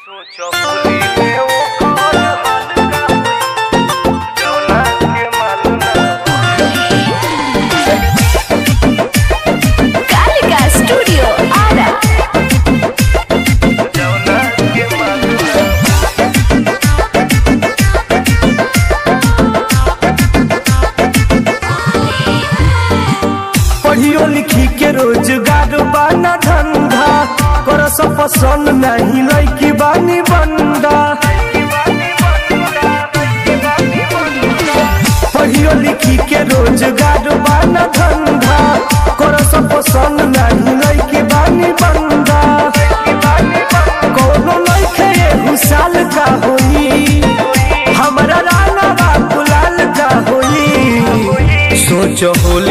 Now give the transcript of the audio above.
सोचो होली में वो कौन हाल का होई जौना के मालूम कालिका स्टूडियो आरा जौना के मालूम पढ़ियो लिखी के रोजगार बाना धंधा कर सब पसंद नहीं लैकी बानी बंदा पढ़ियो लिखी के रोजगार बाना धंधा कर सब पसंद नहीं लैकी बानी बंदा कोनो लैके एहू साल का होई हमरा राना बाबू लाल का होई सोचो होली